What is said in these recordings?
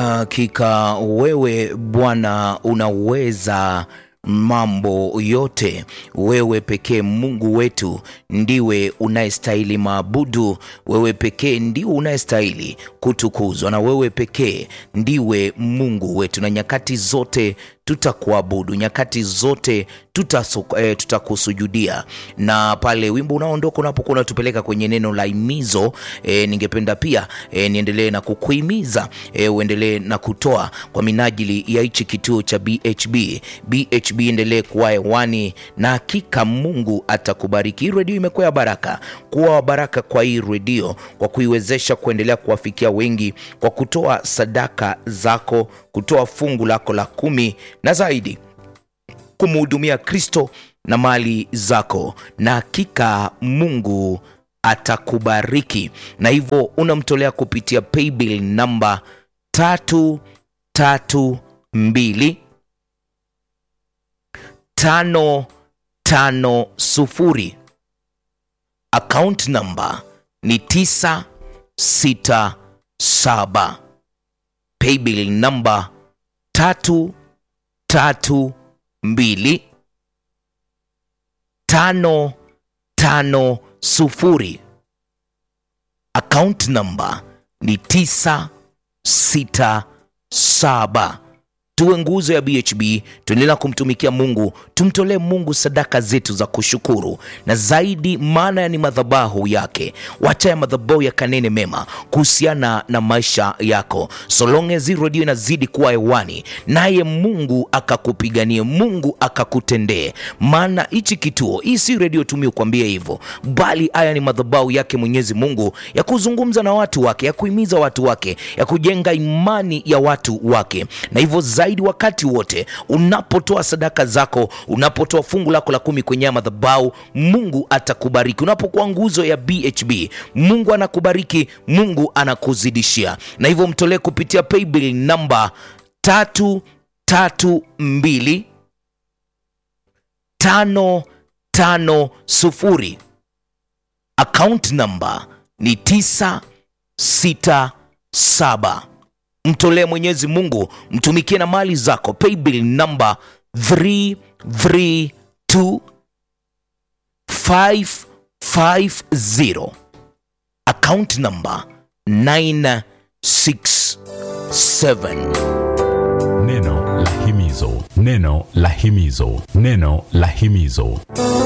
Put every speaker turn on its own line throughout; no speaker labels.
Hakika wewe Bwana unaweza mambo yote. Wewe pekee Mungu wetu ndiwe unayestahili maabudu. Wewe pekee ndiwe unayestahili kutukuzwa, na wewe pekee ndiwe Mungu wetu, na nyakati zote tutakuabudu, nyakati zote tutasu- eh, tutakusujudia. Na pale wimbo unaondoka unapokuwa unatupeleka kwenye neno la himizo eh, ningependa pia eh, niendelee na kukuhimiza eh, uendelee na kutoa kwa minajili ya hichi kituo cha BHB. BHB endelee kuwa hewani na hakika Mungu atakubariki. Hii redio imekuwa ya baraka, kuwa baraka kwa hii redio kwa kuiwezesha kuendelea kuwafikia wengi kwa kutoa sadaka zako, kutoa fungu lako la kumi na zaidi kumhudumia Kristo na mali zako, na hakika Mungu atakubariki. Na hivyo unamtolea kupitia paybill namba tatu tatu mbili tano tano sufuri. Account namba ni tisa sita saba. Paybill namba tatu tatu mbili tano tano sufuri. Account namba ni tisa sita saba. Tuwe nguzo ya BHB, tuendelea kumtumikia Mungu, tumtolee Mungu sadaka zetu za kushukuru, na zaidi, maana ni madhabahu yake. Wacha ya madhabahu yakanene mema kuhusiana na maisha yako, so long as hii redio inazidi kuwa hewani, naye Mungu akakupiganie, Mungu akakutendee. Maana hichi kituo, hii si redio tumie kuambia hivyo, bali haya ni madhabahu yake Mwenyezi Mungu ya kuzungumza na watu wake, ya kuhimiza watu wake, ya kujenga imani ya watu wake, na hivyo zaidi wakati wote unapotoa sadaka zako, unapotoa fungu lako la kumi kwenye haya madhabahu, Mungu atakubariki. Unapokuwa nguzo ya BHB, Mungu anakubariki, Mungu anakuzidishia, na hivyo mtolee kupitia paybill namba tatu tatu mbili tano tano sufuri. Account namba ni tisa sita saba. Mtolee Mwenyezi Mungu, mtumikie na mali zako. Paybill namba 332 550. Account namba 967.
Neno la himizo, neno la himizo, neno la himizo.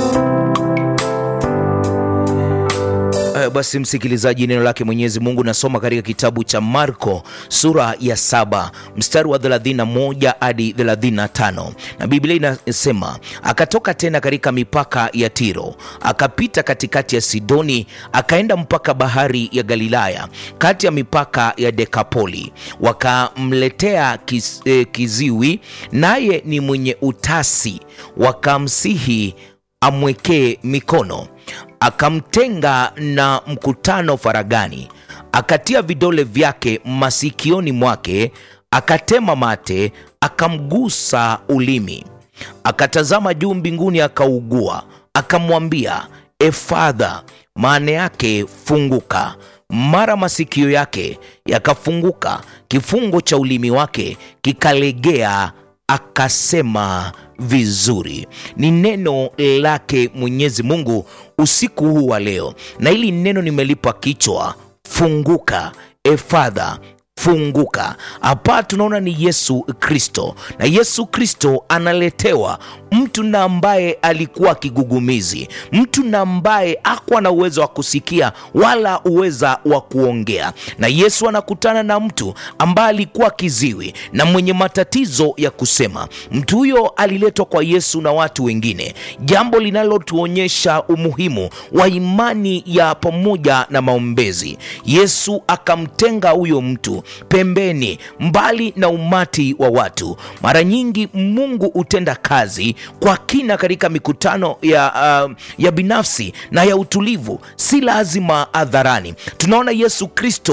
Uh, basi msikilizaji, neno lake Mwenyezi Mungu nasoma katika kitabu cha Marko sura ya saba mstari wa 31 hadi 35, na Biblia inasema akatoka tena katika mipaka ya Tiro, akapita katikati ya Sidoni, akaenda mpaka bahari ya Galilaya, kati ya mipaka ya Dekapoli. Wakamletea kiz, eh, kiziwi, naye ni mwenye utasi, wakamsihi amwekee mikono akamtenga na mkutano faragani, akatia vidole vyake masikioni mwake, akatema mate, akamgusa ulimi, akatazama juu mbinguni, akaugua, akamwambia Efadha, maana yake funguka. Mara masikio yake yakafunguka, kifungo cha ulimi wake kikalegea, akasema vizuri. Ni neno lake Mwenyezi Mungu usiku huu wa leo, na hili neno nimelipa kichwa funguka, Efadha funguka. Hapa tunaona ni Yesu Kristo, na Yesu Kristo analetewa mtu na ambaye alikuwa kigugumizi, mtu na ambaye hakuwa na uwezo wa kusikia wala uweza wa kuongea, na Yesu anakutana na mtu ambaye alikuwa kiziwi na mwenye matatizo ya kusema. Mtu huyo aliletwa kwa Yesu na watu wengine, jambo linalotuonyesha umuhimu wa imani ya pamoja na maombezi. Yesu akamtenga huyo mtu pembeni, mbali na umati wa watu. Mara nyingi Mungu hutenda kazi kwa kina katika mikutano ya, uh, ya binafsi na ya utulivu, si lazima hadharani. Tunaona Yesu Kristo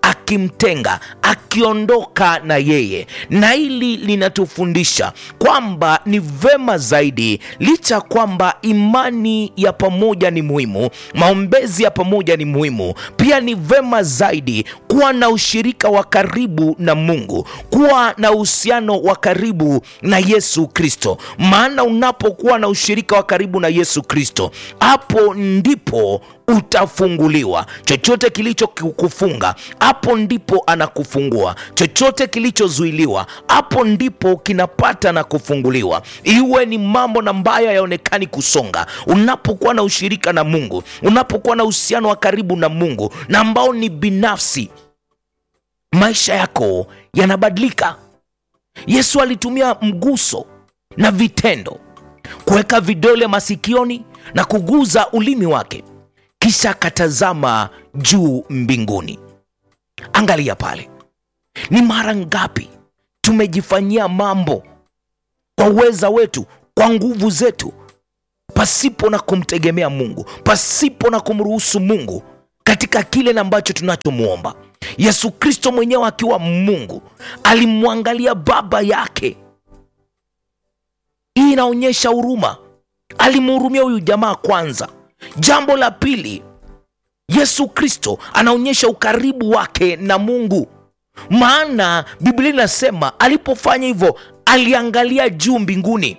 akimtenga akiondoka na yeye na hili linatufundisha kwamba ni vema zaidi licha kwamba imani ya pamoja ni muhimu maombezi ya pamoja ni muhimu pia ni vema zaidi kuwa na ushirika wa karibu na mungu kuwa na uhusiano wa karibu na yesu kristo maana unapokuwa na ushirika wa karibu na yesu kristo hapo ndipo utafunguliwa chochote kilichokufunga hapo ndipo anakufungua chochote kilichozuiliwa hapo ndipo kinapata na kufunguliwa iwe ni mambo na mbaya yaonekani kusonga unapokuwa na ushirika na mungu unapokuwa na uhusiano wa karibu na mungu na ambao ni binafsi maisha yako yanabadilika yesu alitumia mguso na vitendo kuweka vidole masikioni na kuguza ulimi wake kisha akatazama juu mbinguni angalia pale ni mara ngapi tumejifanyia mambo kwa uweza wetu kwa nguvu zetu pasipo na kumtegemea mungu pasipo na kumruhusu mungu katika kile na ambacho tunachomwomba yesu kristo mwenyewe akiwa mungu alimwangalia baba yake hii inaonyesha huruma alimhurumia huyu jamaa kwanza jambo la pili yesu kristo anaonyesha ukaribu wake na mungu maana biblia inasema alipofanya hivyo aliangalia juu mbinguni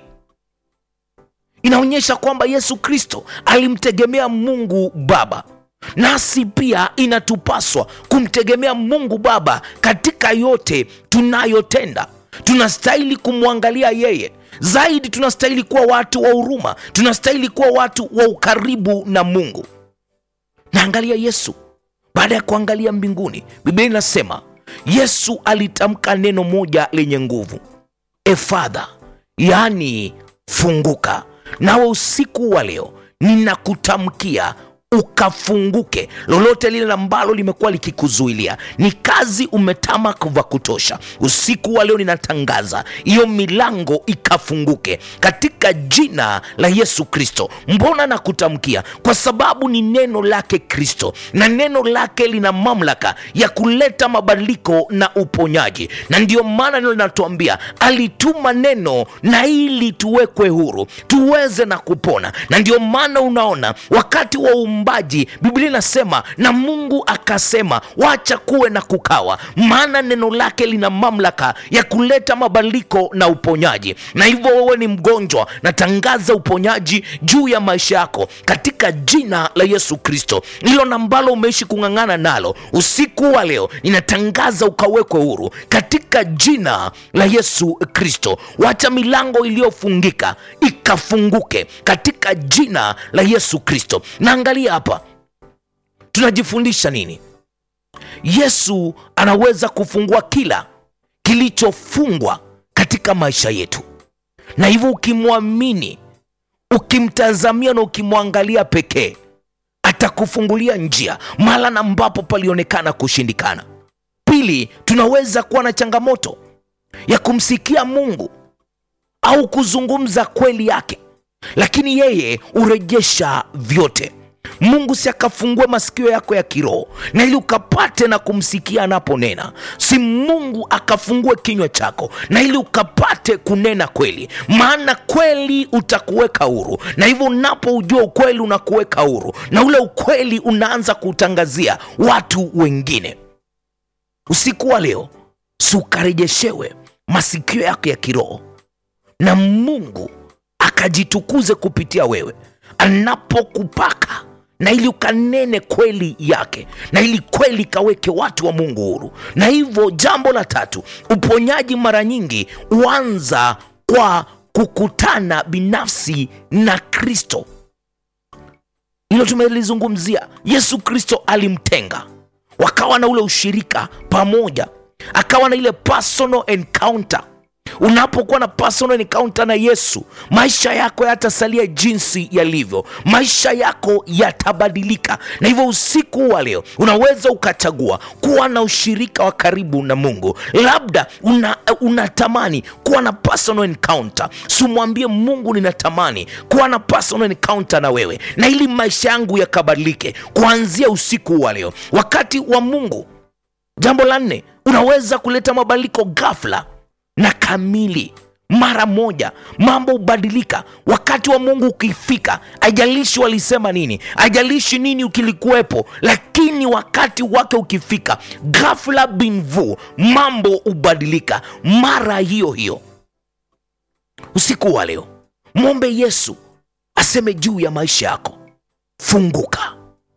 inaonyesha kwamba yesu kristo alimtegemea mungu baba nasi pia inatupaswa kumtegemea mungu baba katika yote tunayotenda tunastahili kumwangalia yeye zaidi tunastahili kuwa watu wa huruma tunastahili kuwa watu wa ukaribu na mungu naangalia yesu baada ya kuangalia mbinguni biblia inasema yesu alitamka neno moja lenye nguvu efadha yaani funguka nawe usiku wa leo ninakutamkia ukafunguke lolote lile ambalo limekuwa likikuzuilia ni kazi umetamak vya kutosha usiku wa leo ninatangaza hiyo milango ikafunguke katika jina la yesu kristo mbona nakutamkia kwa sababu ni neno lake kristo na neno lake lina mamlaka ya kuleta mabadiliko na uponyaji na ndiyo maana neno linatuambia alituma neno na ili tuwekwe huru tuweze na kupona na ndio maana unaona wakati wa uumbaji biblia inasema na mungu akasema wacha kuwe na kukawa maana neno lake lina mamlaka ya kuleta mabadiliko na uponyaji na hivyo wewe ni mgonjwa natangaza uponyaji juu ya maisha yako katika jina la yesu kristo hilo na ambalo umeishi kung'ang'ana nalo usiku wa leo ninatangaza ukawekwe huru katika jina la yesu kristo wacha milango iliyofungika ikafunguke katika jina la yesu kristo naangalia hapa tunajifundisha nini yesu anaweza kufungua kila kilichofungwa katika maisha yetu na hivyo ukimwamini ukimtazamia na ukimwangalia pekee atakufungulia njia mahala na ambapo palionekana kushindikana pili tunaweza kuwa na changamoto ya kumsikia mungu au kuzungumza kweli yake lakini yeye hurejesha vyote mungu si akafungue masikio yako ya kiroho na ili ukapate na kumsikia anaponena si mungu akafungue kinywa chako na ili ukapate kunena kweli maana kweli utakuweka huru na hivyo unapoujua ukweli unakuweka huru na ule ukweli unaanza kuutangazia watu wengine usiku wa leo si ukarejeshewe masikio yako ya kiroho na mungu akajitukuze kupitia wewe anapokupaka na ili ukanene kweli yake na ili kweli kaweke watu wa mungu huru na hivyo jambo la tatu uponyaji mara nyingi huanza kwa kukutana binafsi na kristo hilo tumelizungumzia yesu kristo alimtenga wakawa na ule ushirika pamoja akawa na ile personal encounter unapokuwa na personal encounter na yesu maisha yako yatasalia jinsi yalivyo maisha yako yatabadilika na hivyo usiku wa leo unaweza ukachagua kuwa na ushirika wa karibu na mungu labda una, unatamani kuwa na personal encounter simwambie mungu ninatamani kuwa na personal encounter na wewe na ili maisha yangu yakabadilike kuanzia usiku wa leo wakati wa mungu jambo la nne unaweza kuleta mabadiliko ghafla na kamili mara moja mambo hubadilika wakati wa mungu ukifika ajalishi walisema nini ajalishi nini ukilikuwepo lakini wakati wake ukifika ghafla binvu mambo hubadilika mara hiyo hiyo usiku wa leo mwombe yesu aseme juu ya maisha yako funguka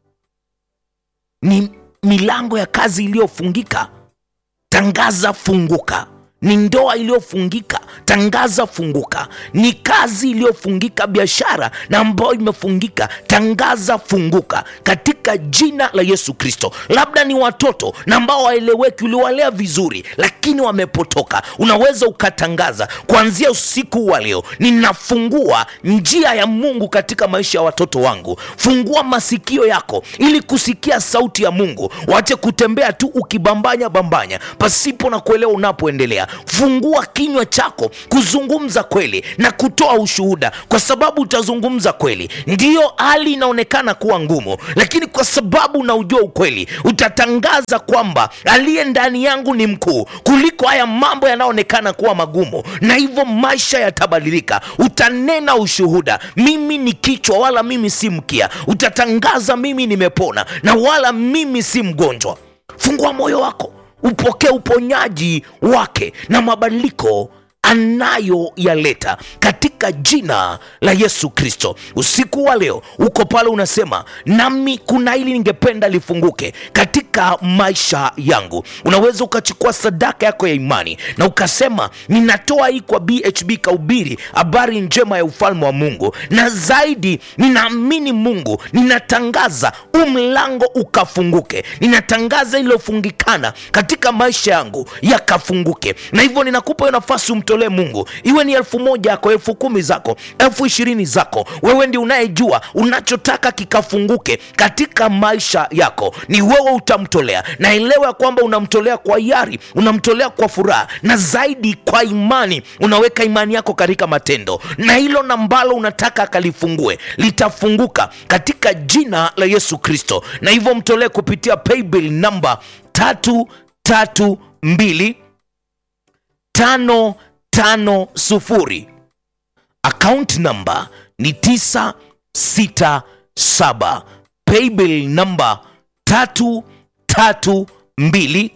ni milango ya kazi iliyofungika tangaza funguka ni ndoa iliyofungika tangaza funguka ni kazi iliyofungika biashara na ambayo imefungika tangaza funguka katika jina la yesu kristo labda ni watoto na ambao waeleweki uliwalea vizuri lakini wamepotoka unaweza ukatangaza kuanzia usiku wa leo ninafungua njia ya mungu katika maisha ya watoto wangu fungua masikio yako ili kusikia sauti ya mungu wache kutembea tu ukibambanya bambanya pasipo na kuelewa unapoendelea fungua kinywa chako kuzungumza kweli na kutoa ushuhuda kwa sababu utazungumza kweli ndiyo hali inaonekana kuwa ngumu lakini kwa sababu unaujua ukweli utatangaza kwamba aliye ndani yangu ni mkuu kuliko haya mambo yanayoonekana kuwa magumu na hivyo maisha yatabadilika utanena ushuhuda mimi ni kichwa wala mimi si mkia utatangaza mimi nimepona na wala mimi si mgonjwa fungua moyo wako upokee uponyaji wake na mabadiliko anayoyaleta katika jina la yesu kristo usiku wa leo uko pale unasema nami kuna hili ningependa lifunguke katika maisha yangu unaweza ukachukua sadaka yako ya imani na ukasema ninatoa hii kwa bhb kaubiri habari njema ya ufalme wa mungu na zaidi ninaamini mungu ninatangaza huu mlango ukafunguke ninatangaza iliyofungikana katika maisha yangu yakafunguke na hivyo ninakupa hiyo nafasi umtolee mungu iwe ni elfu moja yako elfu kumi zako elfu ishirini zako wewe ndi unayejua unachotaka kikafunguke katika maisha yako ni wewe utamtolea na elewa ya kwamba unamtolea kwa hiari unamtolea kwa furaha na zaidi kwa imani unaweka imani yako katika matendo na hilo na ambalo unataka akalifungue litafunguka katika jina la yesu kristo na hivyo mtolee kupitia paybill namba tatu tatu mbili tano tano sufuri account namba ni tisa sita saba paybill namba tatu tatu mbili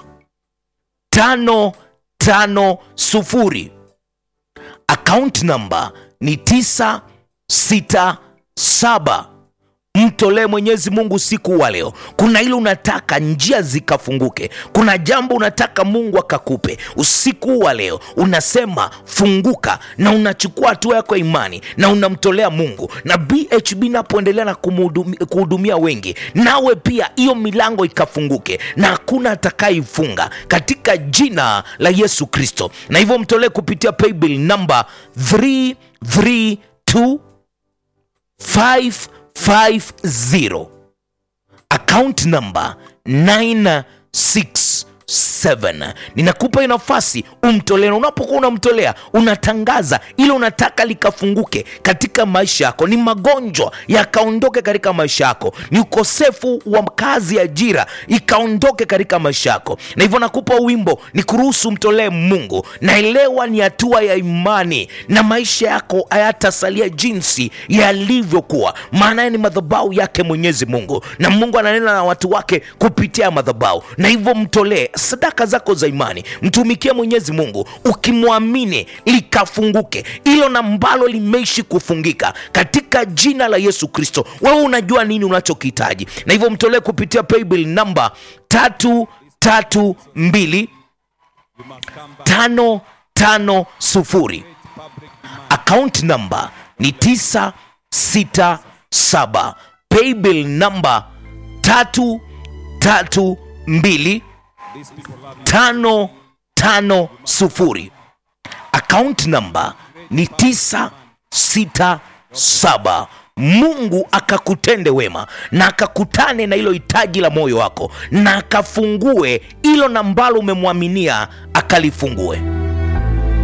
tano tano sufuri account namba ni tisa sita saba mtolee mwenyezi mungu siku wa leo kuna ile unataka njia zikafunguke kuna jambo unataka mungu akakupe usiku wa leo unasema funguka na unachukua hatua yako ya imani na unamtolea mungu na bhb napoendelea na kumhudumi- kuhudumia wengi nawe pia hiyo milango ikafunguke na hakuna atakayeifunga katika jina la yesu kristo na hivyo mtolee kupitia paybill namba 332 550 account number 967 ninakupa hiyo nafasi umtolee na unapokuwa unamtolea unatangaza ile unataka likafunguke katika maisha yako ni magonjwa yakaondoke katika maisha yako ni ukosefu wa kazi ya ajira ikaondoke katika maisha yako na hivyo nakupa wimbo ni kuruhusu mtolee mungu naelewa ni hatua ya imani na maisha yako hayatasalia jinsi yalivyokuwa maana ni madhabau yake mwenyezi mungu na mungu ananena na watu wake kupitia madhabau na hivyo mtolee sadaka zako za imani mtumikie mwenyezi mungu ukimwamini likafunguke hilo na mbalo limeishi kufungika katika jina la yesu kristo wewe unajua nini unachokihitaji na hivyo mtolee kupitia paybill namba tatu tatu mbili tano tano sufuri account number ni 967 paybill number tatu tatu mbili tano tano sufuri account number ni 967 mungu akakutende wema na akakutane na hilo hitaji la moyo wako na akafungue hilo nambalo umemwaminia akalifungue